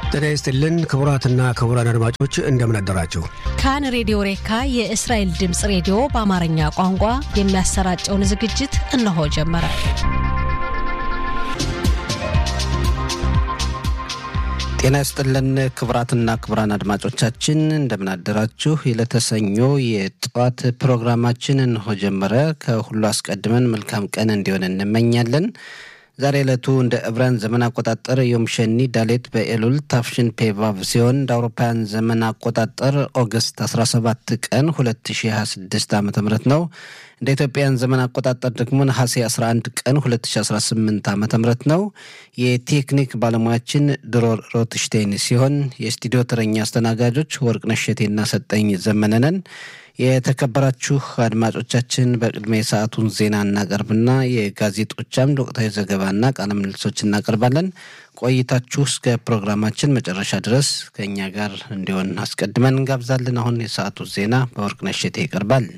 ጤና ይስጥልን ክቡራትና ክቡራን አድማጮች እንደምን አደራችሁ። ካን ሬዲዮ ሬካ የእስራኤል ድምፅ ሬዲዮ በአማርኛ ቋንቋ የሚያሰራጨውን ዝግጅት እነሆ ጀመረ። ጤና ይስጥልን ክቡራትና ክቡራን አድማጮቻችን እንደምን አደራችሁ። የለተሰኞ የጠዋት ፕሮግራማችን እንሆ ጀመረ። ከሁሉ አስቀድመን መልካም ቀን እንዲሆን እንመኛለን። ዛሬ ዕለቱ እንደ ዕብራን ዘመን አቆጣጠር ዮም ሸኒ ዳሌት በኤሉል ታፍሽን ፔቫቭ ሲሆን እንደ አውሮፓውያን ዘመን አቆጣጠር ኦገስት 17 ቀን 2026 ዓ ም ነው። እንደ ኢትዮጵያን ዘመን አቆጣጠር ደግሞ ነሐሴ 11 ቀን 2018 ዓ ም ነው። የቴክኒክ ባለሙያችን ድሮር ሮትሽቴን ሲሆን የስቱዲዮ ተረኛ አስተናጋጆች ወርቅነሽ እሸቴና ሰጠኝ ዘመነነን። የተከበራችሁ አድማጮቻችን በቅድሚያ የሰዓቱን ዜና እናቀርብና የጋዜጦቻም ወቅታዊ ዘገባና ቃለ ምልልሶች እናቀርባለን። ቆይታችሁ እስከ ፕሮግራማችን መጨረሻ ድረስ ከእኛ ጋር እንዲሆን አስቀድመን እንጋብዛለን። አሁን የሰዓቱ ዜና በወርቅነሽ እሸቴ ይቀርባል።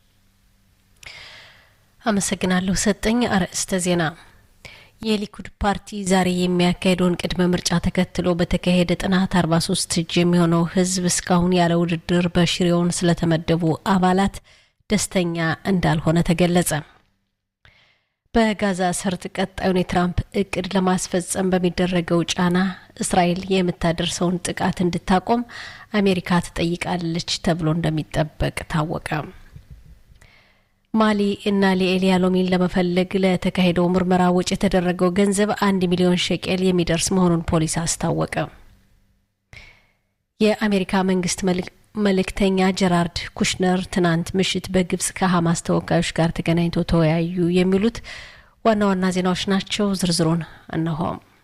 አመሰግናለሁ ሰጠኝ። አርዕስተ ዜና የሊኩድ ፓርቲ ዛሬ የሚያካሄደውን ቅድመ ምርጫ ተከትሎ በተካሄደ ጥናት አርባ ሶስት እጅ የሚሆነው ሕዝብ እስካሁን ያለ ውድድር በሽሬውን ስለተመደቡ አባላት ደስተኛ እንዳልሆነ ተገለጸ። በጋዛ ሰርጥ ቀጣዩን የትራምፕ እቅድ ለማስፈጸም በሚደረገው ጫና እስራኤል የምታደርሰውን ጥቃት እንድታቆም አሜሪካ ትጠይቃለች ተብሎ እንደሚጠበቅ ታወቀ። ማሊ እና ሊኤል ያሎሚን ለመፈለግ ለተካሄደው ምርመራ ወጪ የተደረገው ገንዘብ አንድ ሚሊዮን ሸቄል የሚደርስ መሆኑን ፖሊስ አስታወቀ። የአሜሪካ መንግስት መልእክተኛ ጀራርድ ኩሽነር ትናንት ምሽት በግብጽ ከሀማስ ተወካዮች ጋር ተገናኝተው ተወያዩ። የሚሉት ዋና ዋና ዜናዎች ናቸው። ዝርዝሩን እነሆ።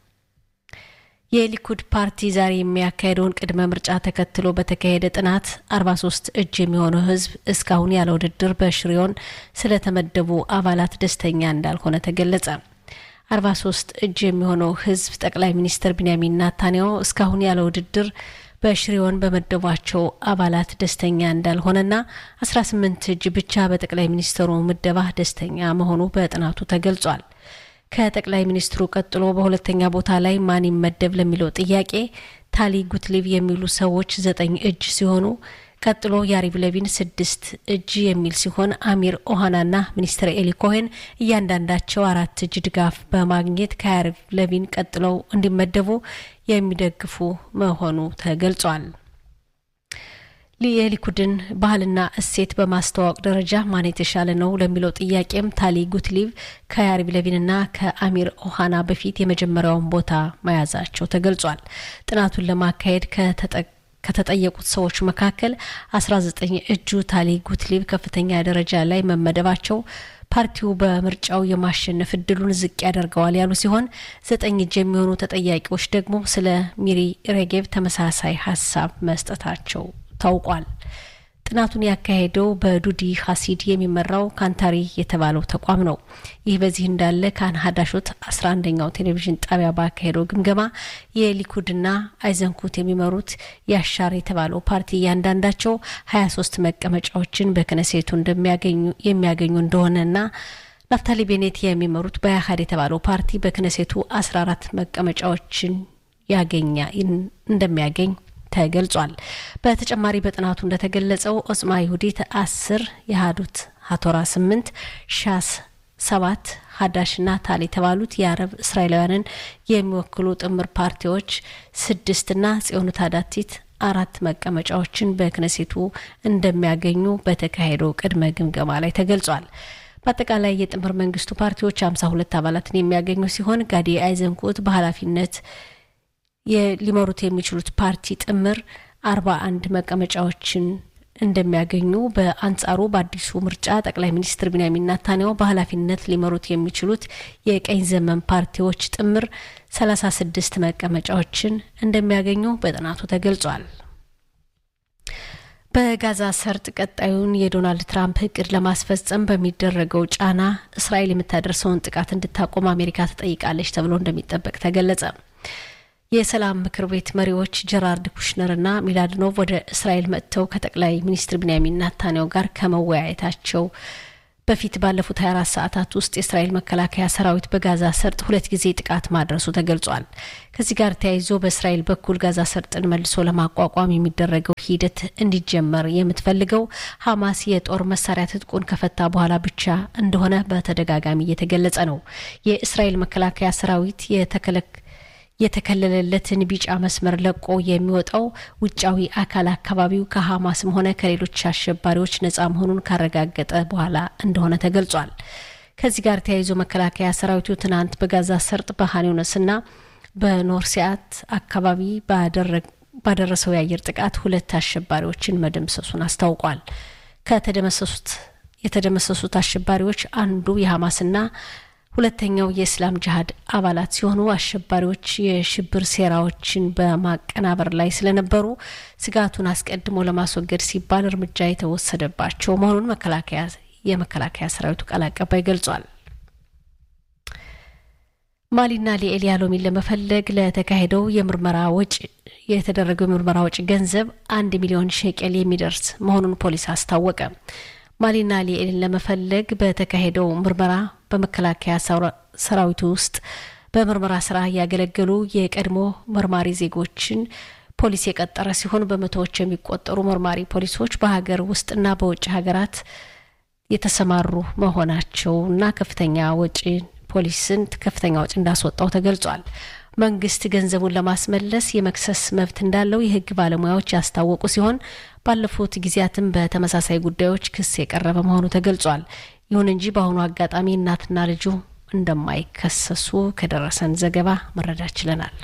የሊኩድ ፓርቲ ዛሬ የሚያካሄደውን ቅድመ ምርጫ ተከትሎ በተካሄደ ጥናት 43 እጅ የሚሆነው ህዝብ እስካሁን ያለ ውድድር በሽሬውን ስለተመደቡ አባላት ደስተኛ እንዳልሆነ ተገለጸ። 43 እጅ የሚሆነው ህዝብ ጠቅላይ ሚኒስትር ቢንያሚን ናታንያሁ እስካሁን ያለ ውድድር በሽሬውን በመደቧቸው አባላት ደስተኛ እንዳልሆነና 18 እጅ ብቻ በጠቅላይ ሚኒስትሩ ምደባ ደስተኛ መሆኑ በጥናቱ ተገልጿል። ከጠቅላይ ሚኒስትሩ ቀጥሎ በሁለተኛ ቦታ ላይ ማን ይመደብ ለሚለው ጥያቄ ታሊ ጉትሊቭ የሚሉ ሰዎች ዘጠኝ እጅ ሲሆኑ ቀጥሎ ያሪቭ ለቪን ስድስት እጅ የሚል ሲሆን አሚር ኦሃናና ሚኒስትር ኤሊ ኮሄን እያንዳንዳቸው አራት እጅ ድጋፍ በማግኘት ከያሪቭ ለቪን ቀጥለው እንዲመደቡ የሚደግፉ መሆኑ ተገልጿል። የሊኩድን ባህልና እሴት በማስተዋወቅ ደረጃ ማን የተሻለ ነው ለሚለው ጥያቄም ታሊ ጉትሊቭ ከያሪቭ ለቪንና ከአሚር ኦሃና በፊት የመጀመሪያውን ቦታ መያዛቸው ተገልጿል። ጥናቱን ለማካሄድ ከተጠየቁት ሰዎች መካከል 19 እጁ ታሊ ጉትሊቭ ከፍተኛ ደረጃ ላይ መመደባቸው ፓርቲው በምርጫው የማሸነፍ እድሉን ዝቅ ያደርገዋል ያሉ ሲሆን ዘጠኝ እጅ የሚሆኑ ተጠያቂዎች ደግሞ ስለ ሚሪ ሬጌቭ ተመሳሳይ ሀሳብ መስጠታቸው ታውቋል። ጥናቱን ያካሄደው በዱዲ ሀሲድ የሚመራው ካንታሪ የተባለው ተቋም ነው። ይህ በዚህ እንዳለ ካን ሀዳሾት አስራ አንደኛው ቴሌቪዥን ጣቢያ ባካሄደው ግምገማ የሊኩድና አይዘንኩት የሚመሩት ያሻር የተባለው ፓርቲ እያንዳንዳቸው ሀያ ሶስት መቀመጫዎችን በክነሴቱ እንደሚያገኙ የሚያገኙ እንደሆነና ናፍታሊ ቤኔት የሚመሩት በያሀድ የተባለው ፓርቲ በክነሴቱ አስራ አራት መቀመጫዎችን ያገኛ እንደሚያገኝ ተገልጿል። በተጨማሪ በጥናቱ እንደተገለጸው ኦጽማ ይሁዲት አስር የሀዱት ሀቶራ ስምንት ሻስ ሰባት ሀዳሽና ታል የተባሉት የአረብ እስራኤላውያንን የሚወክሉ ጥምር ፓርቲዎች ስድስትና ጽዮኑ ታዳቲት አራት መቀመጫዎችን በክነሴቱ እንደሚያገኙ በተካሄደው ቅድመ ግምገማ ላይ ተገልጿል። በአጠቃላይ የጥምር መንግስቱ ፓርቲዎች ሀምሳ ሁለት አባላትን የሚያገኙ ሲሆን ጋዲ አይዘንኩት በኃላፊነት ሊመሩት የሚችሉት ፓርቲ ጥምር አርባ አንድ መቀመጫዎችን እንደሚያገኙ በአንጻሩ በአዲሱ ምርጫ ጠቅላይ ሚኒስትር ቢንያሚን ናታንያሁ በኃላፊነት ሊመሩት የሚችሉት የቀኝ ዘመን ፓርቲዎች ጥምር ሰላሳ ስድስት መቀመጫዎችን እንደሚያገኙ በጥናቱ ተገልጿል። በጋዛ ሰርጥ ቀጣዩን የዶናልድ ትራምፕ እቅድ ለማስፈጸም በሚደረገው ጫና እስራኤል የምታደርሰውን ጥቃት እንድታቆም አሜሪካ ትጠይቃለች ተብሎ እንደሚጠበቅ ተገለጸ። የሰላም ምክር ቤት መሪዎች ጀራርድ ኩሽነርና ሚላድኖቭ ወደ እስራኤል መጥተው ከጠቅላይ ሚኒስትር ቢንያሚን ናታንያሁ ጋር ከመወያየታቸው በፊት ባለፉት 24 ሰዓታት ውስጥ የእስራኤል መከላከያ ሰራዊት በጋዛ ሰርጥ ሁለት ጊዜ ጥቃት ማድረሱ ተገልጿል። ከዚህ ጋር ተያይዞ በእስራኤል በኩል ጋዛ ሰርጥን መልሶ ለማቋቋም የሚደረገው ሂደት እንዲጀመር የምትፈልገው ሐማስ የጦር መሳሪያ ትጥቁን ከፈታ በኋላ ብቻ እንደሆነ በተደጋጋሚ እየተገለጸ ነው። የእስራኤል መከላከያ ሰራዊት የተከለክ የተከለለለትን ቢጫ መስመር ለቆ የሚወጣው ውጫዊ አካል አካባቢው ከሐማስም ሆነ ከሌሎች አሸባሪዎች ነጻ መሆኑን ካረጋገጠ በኋላ እንደሆነ ተገልጿል። ከዚህ ጋር ተያይዞ መከላከያ ሰራዊቱ ትናንት በጋዛ ሰርጥ በኻን ዩኒስና በኖርሲያት አካባቢ ባደረሰው የአየር ጥቃት ሁለት አሸባሪዎችን መደምሰሱን አስታውቋል። ከተደመሰሱት የተደመሰሱት አሸባሪዎች አንዱ የሐማስና ሁለተኛው የእስላም ጅሀድ አባላት ሲሆኑ አሸባሪዎች የሽብር ሴራዎችን በማቀናበር ላይ ስለነበሩ ስጋቱን አስቀድሞ ለማስወገድ ሲባል እርምጃ የተወሰደባቸው መሆኑን መከላከያ የመከላከያ ሰራዊቱ ቃል አቀባይ ገልጿል። ማሊና ሊኤል ያሎሚን ለመፈለግ ለተካሄደው የምርመራ ወጪ የተደረገው የምርመራ ወጪ ገንዘብ አንድ ሚሊዮን ሼቄል የሚደርስ መሆኑን ፖሊስ አስታወቀ። ማሊና ሊኤልን ለመፈለግ በተካሄደው ምርመራ በመከላከያ ሰራዊቱ ውስጥ በምርመራ ስራ ያገለገሉ የቀድሞ መርማሪ ዜጎችን ፖሊስ የቀጠረ ሲሆን በመቶዎች የሚቆጠሩ መርማሪ ፖሊሶች በሀገር ውስጥና በውጭ ሀገራት የተሰማሩ መሆናቸውና ከፍተኛ ወጪ ፖሊስን ከፍተኛ ወጪ እንዳስወጣው ተገልጿል። መንግስት ገንዘቡን ለማስመለስ የመክሰስ መብት እንዳለው የሕግ ባለሙያዎች ያስታወቁ ሲሆን ባለፉት ጊዜያትም በተመሳሳይ ጉዳዮች ክስ የቀረበ መሆኑ ተገልጿል። ይሁን እንጂ በአሁኑ አጋጣሚ እናትና ልጁ እንደማይከሰሱ ከደረሰን ዘገባ መረዳት ችለናል።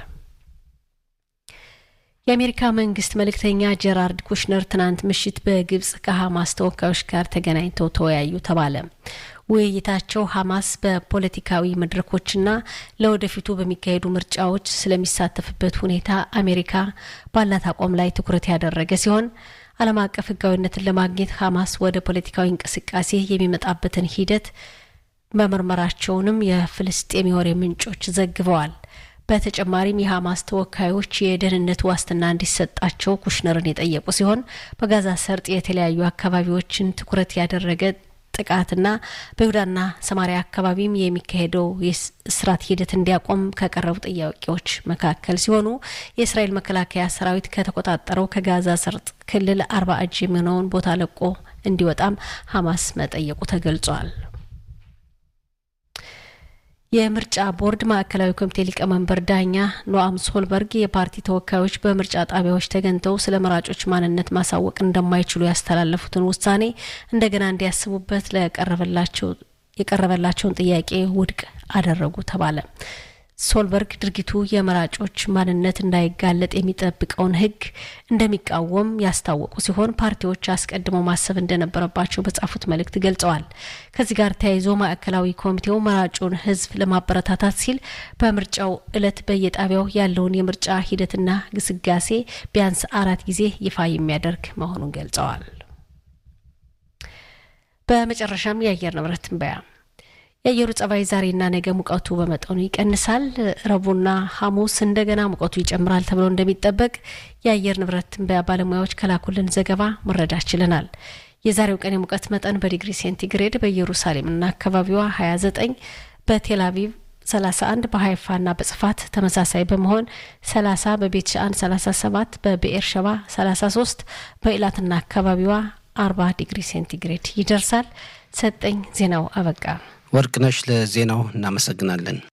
የአሜሪካ መንግስት መልእክተኛ ጀራርድ ኩሽነር ትናንት ምሽት በግብጽ ከሀማስ ተወካዮች ጋር ተገናኝተው ተወያዩ ተባለ። ውይይታቸው ሀማስ በፖለቲካዊ መድረኮችና ለወደፊቱ በሚካሄዱ ምርጫዎች ስለሚሳተፍበት ሁኔታ አሜሪካ ባላት አቋም ላይ ትኩረት ያደረገ ሲሆን ዓለም አቀፍ ሕጋዊነትን ለማግኘት ሀማስ ወደ ፖለቲካዊ እንቅስቃሴ የሚመጣበትን ሂደት መመርመራቸውንም የፍልስጤም የወሬ ምንጮች ዘግበዋል። በተጨማሪም የሀማስ ተወካዮች የደህንነት ዋስትና እንዲሰጣቸው ኩሽነርን የጠየቁ ሲሆን በጋዛ ሰርጥ የተለያዩ አካባቢዎችን ትኩረት ያደረገ ጥቃትና በይሁዳና ሰማሪያ አካባቢም የሚካሄደው የእስራት ሂደት እንዲያቆም ከቀረቡ ጥያቄዎች መካከል ሲሆኑ የእስራኤል መከላከያ ሰራዊት ከተቆጣጠረው ከጋዛ ሰርጥ ክልል አርባ እጅ የሚሆነውን ቦታ ለቆ እንዲወጣም ሀማስ መጠየቁ ተገልጿል። የምርጫ ቦርድ ማዕከላዊ ኮሚቴ ሊቀመንበር ዳኛ ኖአም ሶልበርግ የፓርቲ ተወካዮች በምርጫ ጣቢያዎች ተገኝተው ስለ መራጮች ማንነት ማሳወቅ እንደማይችሉ ያስተላለፉትን ውሳኔ እንደገና እንዲያስቡበት ለቀረበላቸው የቀረበላቸውን ጥያቄ ውድቅ አደረጉ ተባለ። ሶልበርግ ድርጊቱ የመራጮች ማንነት እንዳይጋለጥ የሚጠብቀውን ሕግ እንደሚቃወም ያስታወቁ ሲሆን ፓርቲዎች አስቀድመው ማሰብ እንደነበረባቸው በጻፉት መልእክት ገልጸዋል። ከዚህ ጋር ተያይዞ ማዕከላዊ ኮሚቴው መራጩን ሕዝብ ለማበረታታት ሲል በምርጫው ዕለት በየጣቢያው ያለውን የምርጫ ሂደትና ግስጋሴ ቢያንስ አራት ጊዜ ይፋ የሚያደርግ መሆኑን ገልጸዋል። በመጨረሻም የአየር ንብረት ትንበያ የአየሩ ጸባይ ዛሬና ነገ ሙቀቱ በመጠኑ ይቀንሳል። ረቡዕና ሐሙስ እንደገና ሙቀቱ ይጨምራል ተብሎ እንደሚጠበቅ የአየር ንብረት ትንበያ ባለሙያዎች ከላኩልን ዘገባ መረዳት ችለናል። የዛሬው ቀን የሙቀት መጠን በዲግሪ ሴንቲግሬድ በኢየሩሳሌምና አካባቢዋ 29፣ በቴል አቪቭ 31፣ በሀይፋና በጽፋት ተመሳሳይ በመሆን 30፣ በቤት ሻአን 37፣ በብኤር ሸባ 33፣ በኢላትና አካባቢዋ 40 ዲግሪ ሴንቲግሬድ ይደርሳል። ሰጠኝ ዜናው አበቃ። ወርቅነሽ ለዜናው እናመሰግናለን።